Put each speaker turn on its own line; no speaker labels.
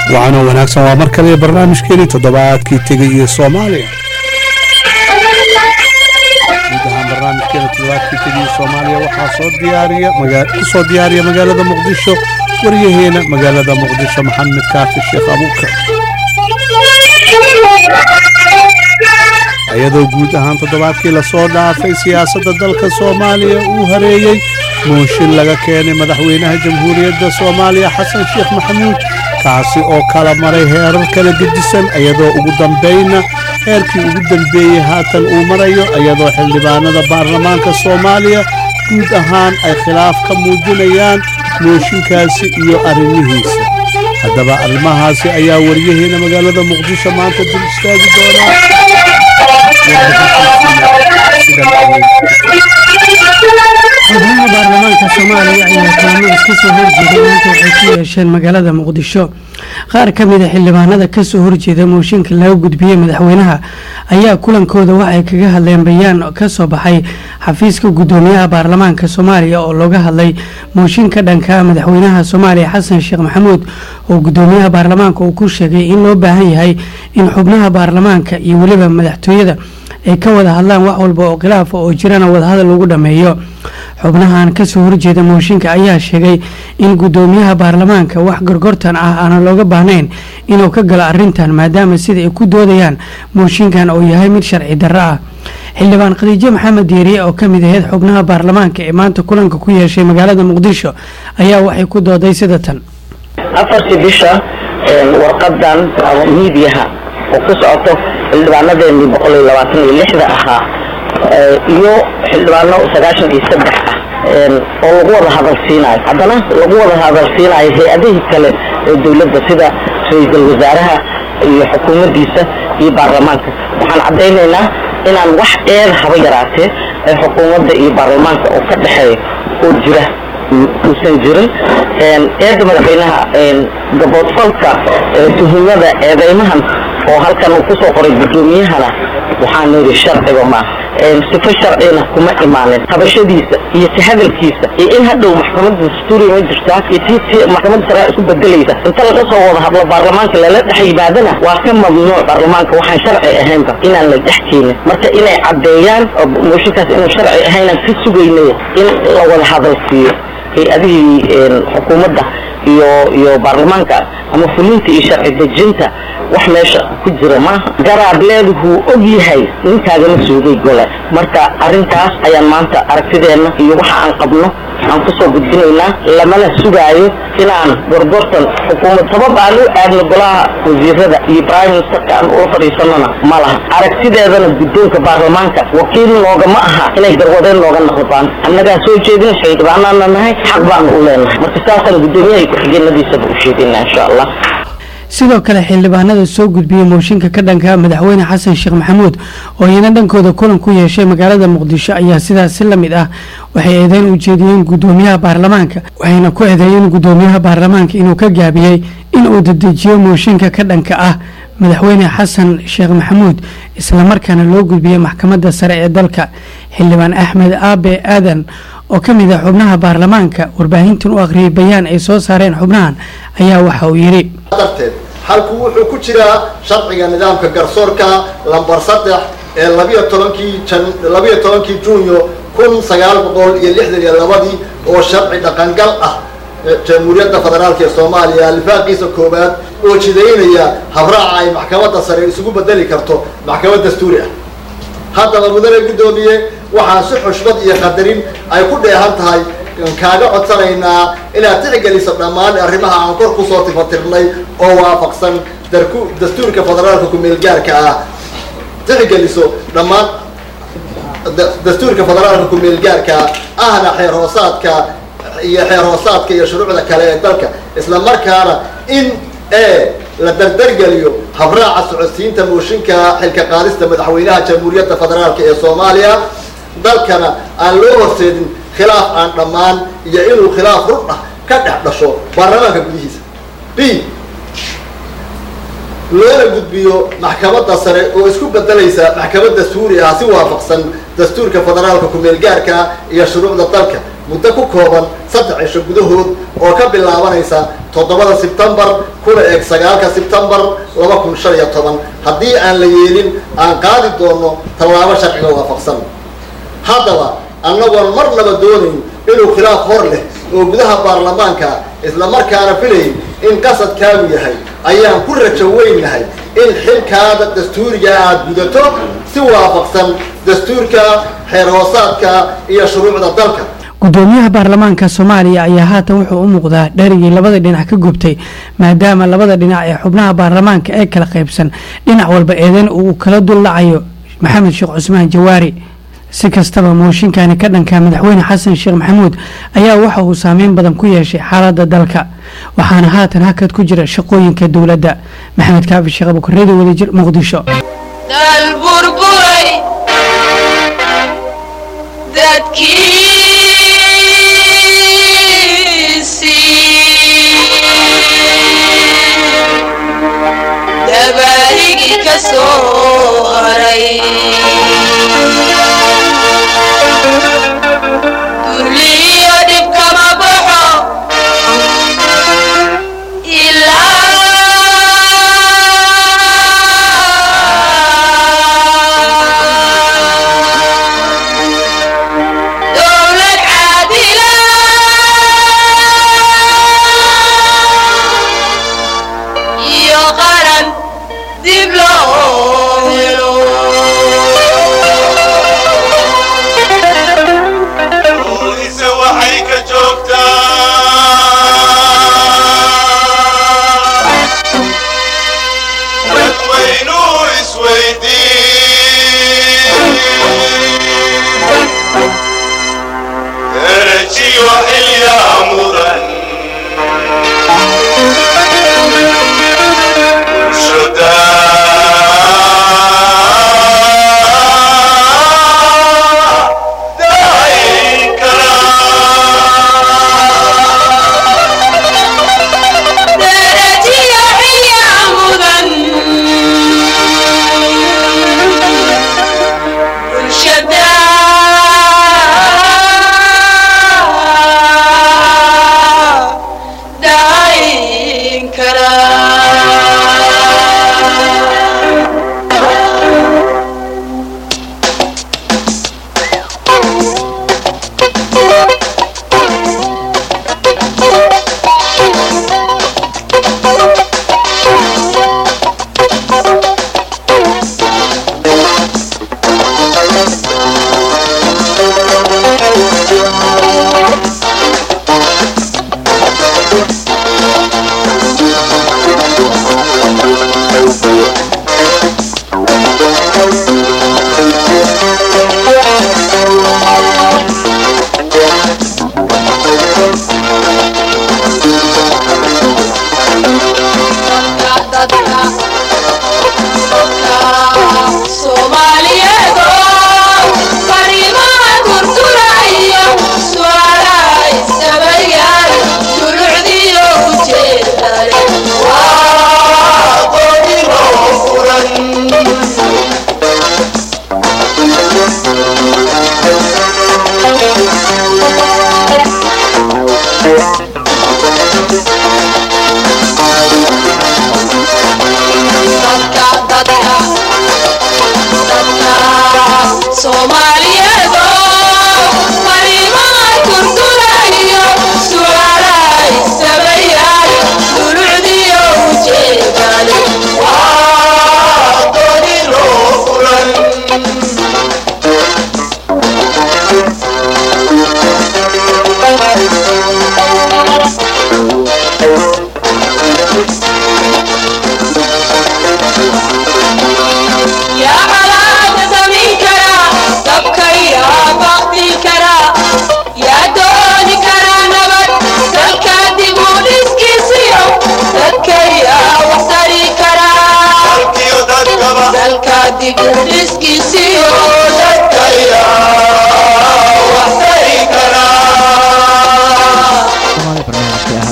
waxaana wanaagsan waa mar kale barnaamijkeeni toddobaadkii tegay iyo soomaaliya guud ahaan barnaamijkeena toddobaadkii tegay iyo soomaaliya waxaa soo diyaariya ku soo diyaariya magaalada muqdisho waryaheena magaalada muqdisho maxamed kaafi sheekh abuukar iyadoo guud ahaan toddobaadkii lasoo dhaafay siyaasadda dalka soomaaliya uu hareeyey mooshin laga keenay madaxweynaha jamhuuriyadda soomaaliya xasan sheekh maxamuud kaasi oo kala maray heerar kala gedisan iyadoo ugu dambayna heerkii ugu dambeeyey haatan uu marayo iyadoo xildhibaanada baarlamaanka soomaaliya guud ahaan ay khilaaf ka muujinayaan mooshinkaasi iyo arrimihiisa haddaba arrimahaasi ayaa waryaheena magaalada muqdisho maanta dul istaagi doonaa
xubnaha baarlamaanka soomaaliya ayaa kulamo iska soo horjeeday maanta waxay ku yeesheen magaalada muqdisho qaar ka mid a xildhibaanada kasoo horjeeda mooshinka laga gudbiyey madaxweynaha ayaa kulankooda waxay kaga hadleen bayaan kasoo baxay xafiiska gudoomiyaha baarlamaanka soomaaliya oo looga hadlay mooshinka dhanka madaxweynaha soomaaliya xasan sheekh maxamuud oo gudoomiyaha baarlamaanka uu ku sheegay in loo baahan yahay in xubnaha baarlamaanka iyo weliba madaxtooyada ay ka wada hadlaan wax walba oo khilaafa oo jirana wadahadal lagu dhammeeyo xubnahan kasoo horjeeda mooshinka ayaa sheegay in gudoomiyaha baarlamaanka wax gorgortan ah aanan looga baahnayn inuu ka galo arintan maadaama sida ay ku doodayaan mooshinkan uu yahay mid sharci darro ah xildhibaan khadiijo maxamed diiriye oo kamid aheyd xubnaha baarlamaanka ee maanta kulanka ku yeeshay magaalada muqdisho ayaa waxay ku dooday sida tan
afartii bisha warqadan miidiyaha oo ku socoto xildhibaanadeenii boqol iyo labaatan iyo lixda ahaa iyo xildhibaano sagaashan iyo saddex ah oo lagu wada hadalsiinayo haddana lagu wada hadalsiinayo hay-adihii kale ee dowladda sida ra-iisul wasaaraha iyo xukuumaddiisa iyo baarlamaanka waxaan caddaynaynaa inaan wax eed haba yaraatee ee xukuumadda iyo baarlamaanka oo ka dhexeeya oo jira uusan jirin eedda madaxweynaha gaboodfalka tuhumada eedeymahan oo halkan uu kusoo qoray guddoomiyahana waxaan yidhi sharciga maaha sifo sharcina kuma imaanin habashadiisa iyo si hadalkiisa iyo in hadhow maxkamadda dastuuriga ma jirtaa iyo tii si maxkamadda sare isku bedelaysa inta laga soo wada hadlo baarlamaanka lala dhex yimaadana waa ka mamnuuc baarlamaanka waxaan sharci ahaynba inaan la dhex keenin marka inay caddeeyaan mooshinkaas inuu sharci ahaynaan ka sugaynay in la wada hadal siiyo hay-adihii xukuumadda iyo iyo baarlamaanka ama fulinta iyo sharci dejinta wax meesha ku jira maaha garaableedu wuu og yahay ninkaagana soogay gole marka arrintaas ayaan maanta aragtideenna iyo waxa aan qabno aan kusoo gudbinaynaa lamana sugaayo inaan gorgortan xukuumad sabab aan u aadno golaha wasiirada iyo prime ministerka aan ula fadhiisanona ma laha aragtideedana guddoonka baarlamaanka wakiil noogama aha inay garwadeen nooga noqdaan annagaa soo jeedin xildhibaanaana nahay xaq baanu u leenahay marka saasaan guddoomiyaha ku-xigeenadiisaba u sheegaynaa insha allah
sidoo kale xildhibaanada soo gudbiyey mooshinka ka dhanka madaxweyne xasan sheekh maxamuud oo iyana dhankooda kulan ku yeeshay magaalada muqdisho ayaa sidaas si lamid ah waxay eedeyn u jeediyeen gudoomiyaha baarlamaanka waxayna ku eedeeyeen gudoomiyaha baarlamaanka inuu ka gaabiyey in uu dedejiyo mooshinka ka dhanka ah madaxweyne xasan sheekh maxamuud islamarkaana loo gudbiyey maxkamadda sare ee dalka xildhibaan axmed aabe aadan oo ka mid ah xubnaha baarlamaanka warbaahintan u akhriyay bayaan ay soo saareen xubnahan ayaa waxa uu yidhi
darteed halku wuxuu ku jiraa sharciga nidaamka garsoorka lambar saddex ee labiyo tobankii jan labiyo tobankii junyo kun sagaal boqol iyo lixdan iyo labadii oo sharci dhaqangal ah jamhuuriyadda federaalka ee soomaaliya alifaaqiisa koowaad oo jidaynaya habraaca ay maxkamadda sare isugu bedeli karto maxkamad dastuuri ah haddaba mudane guddoomiye waxaan si xushmad iyo qadarin ay ku dheehan tahay kaaga codsanaynaa inaad tixgeliso dhammaan arrimaha aan kor kusoo tifatirnay oo waafaqsan darku dastuurka federaalka ku-meelgaarka ah tixgeliso dhammaan dastuurka federaalka ku-meelgaarka ahna xeer hoosaadka iyo xeer hoosaadka iyo shuruucda kale ee dalka isla markaana in e la dardargeliyo habraaca socodsiinta mooshinka xilka qaadista madaxweynaha jamhuuriyadda federaalka ee soomaaliya dalkana aan loo horseedin khilaaf aan dhammaan iyo inuu khilaaf rur ah ka dhex dhasho baarlamaanka gudihiisa b loona gudbiyo maxkamadda sare oo isku bedelaysa maxkamad dastuuri ah si waafaqsan dastuurka federaalka ku-meelgaarka iyo shuruucda dalka muddo ku kooban saddex cisho gudahood oo ka bilaabanaysa toddobada sebtembar kuna eeg sagaalka sebtembar laba kun shan iyo toban haddii aan la yeelin aan qaadi doono tallaabo sharciga waafaqsan haddaba annagoon marnaba doonayn inuu khilaaf hor leh oo gudaha baarlamaanka islamarkaana filayn in qasadkaagu yahay ayaan ku rajo weynahay in xilkaada dastuuriga aad gudato si waafaqsan dastuurka xeer hoosaadka iyo shuruucda dalka
gudoomiyaha baarlamaanka soomaaliya ayaa haatan wuxuu u muuqdaa dharigii labada dhinac ka gubtay maadaama labada dhinac ee xubnaha baarlamaanka ee kala qaybsan dhinac walba eedeyn uu kala dul dhacayo maxamed sheekh cusmaan jawaari si kastaba mooshinkani ka dhanka madaxweyne xasan sheekh maxamuud ayaa waxa uu saameyn badan ku yeeshay xaalada dalka waxaana haatan hakad ku jira shaqooyinka dowladda maxamed kaafi sheekh abukareedi wadajir muqdisho
dal burburay dadkiisii dabaarigi ka soo haray durliyo dhib kama baxo ilaa dowlad caadila iyo qaran dib loo helo
ise waxay ka joogtaa dadweynuhu isweydiin derajiyo xilyaa mudan bulshodaa dahayn karaa
darajiyo xilyaa mudan bulshada dahayn karaa